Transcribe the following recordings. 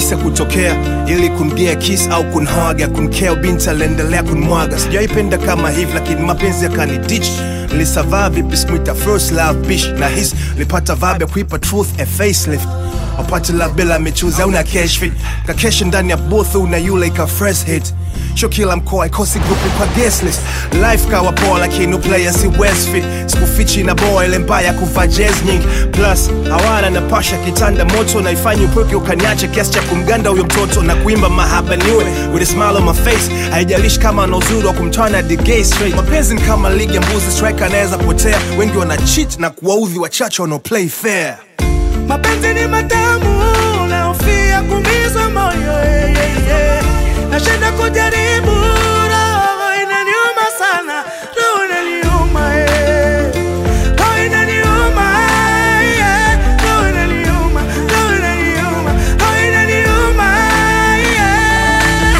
kabisa kutokea ili kungia kiss au kunhaga kunkea binti aliendelea kunmwaga sijaipenda kama hivi lakini mapenzi yakanidich nilisavaa vipi sikuita first love bish na his nilipata vibe ya kuipa truth a facelift wapate love bila michuzi au na cash fit kakesha ndani ya booth una yule ika fresh hit sho kila mkoa ikosi grupu kwa guest list life kawa poa lakini uplayer si west fit sikufichi na boa ile mbaya kuvaa jazz nyingi plus hawana na pasha kitanda moto naifanya upweke ukaniache kiasi cha kumganda huyo mtoto na kuimba mahaba niwe with a smile on my face haijalishi kama ana uzuri wa kumtana the gay straight mapenzi ni kama ligi ya mbuzi striker anaweza potea wengi wana cheat na kuwaudhi wachache wanao play fair mapenzi ni matamu naofia kumizwa moyo eh, eh, eh. nashinda kujaribu roho inaniuma sana roho inaniuma eh. roho inaniuma eh. roho inaniuma roho inaniuma roho inaniuma eh.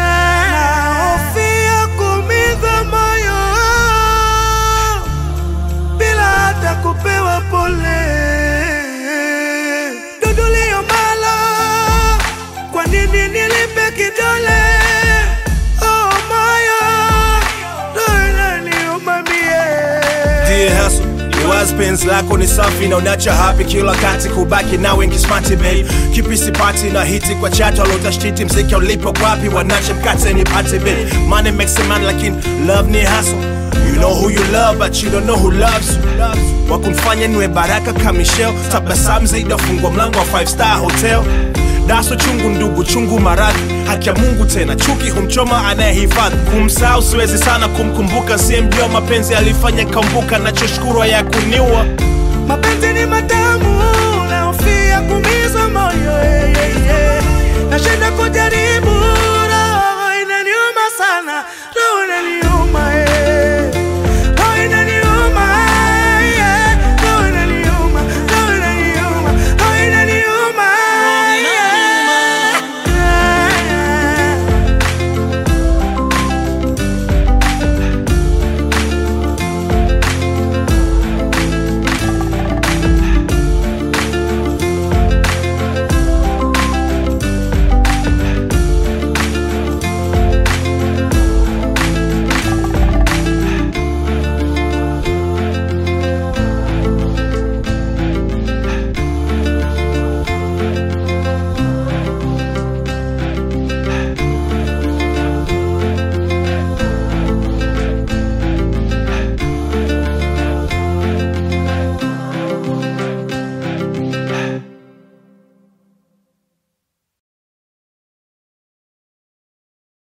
naofia kumizwa moyo bila hata kupewa pole. Dudulio malo, kwa nini nilipe kidole? Oh moyo, roho inaniuma mie. Dear hustle, iwazi penzi lako ni safi na unacha happy kila kati kubaki na wengi smarty babe kipi sipati na hiti kwa chatu alotashiti mziki ulipo kwapi wanache mkate ni pati babe money makes a man lakini love ni hustle You know who you love but you don't know who loves you wakumfanya niwe baraka kamishel tabasamu zaidi afungwa mlango wa 5 star hotel daso chungu ndugu chungu maradhi haki ya mungu tena chuki humchoma anayehifadhi kumsahau siwezi sana kumkumbuka siyemjua mapenzi alifanya kambuka nachoshukuru ya kuniua Mapenzi ni matamu, naofia kumizwa moyo eh, eh, eh. nashinda kujaribu, roho inaniuma sana,